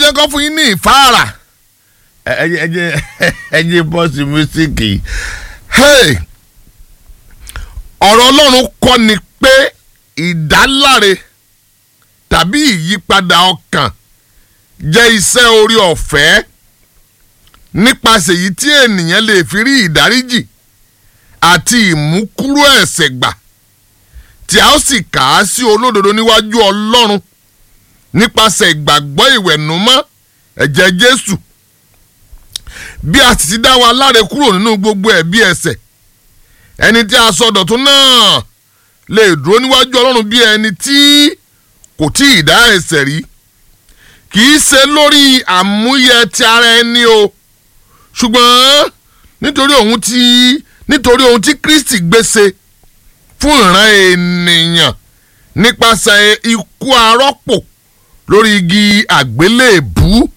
jẹ́ kó fún yín ní ìfáàrà ẹ̀jẹ̀ ẹ̀jẹ̀ ẹ̀jẹ̀ bọ́ọ̀sì mísíkì ọ̀rọ̀ ọlọ́run kọ́ ni pé ìdáláre tàbí ìyípadà ọkàn jẹ́ iṣẹ́ orí ọ̀fẹ́ nípasẹ̀ èyí tí ènìyàn lè fi rí ìdáríjì àti ìmúkúrò ẹ̀ṣẹ̀ gbà tí a ó sì kà á sí olódodo níwájú ọlọ́run nípasẹ̀ ìgbàgbọ́ ìwẹ̀nùmọ́ ẹ̀jẹ̀ jésù bí a sì ti dá wa láre kúrò nínú gbogbo ẹ̀bi ẹ̀ṣẹ̀ ẹni tí a sọ dọ̀tún náà lè dúró níwájú ọlọ́run bí ẹni tí kò tí ì dá ẹ̀ṣẹ̀ rí kì í ṣe lórí àmúyẹ ti ara ẹni o ṣùgbọ́n nítorí ohun tí nítorí ohun tí kristi gbèsè fún ìran ènìyàn nípasẹ̀ ikú arọ́pò lórí igi àgbélébùú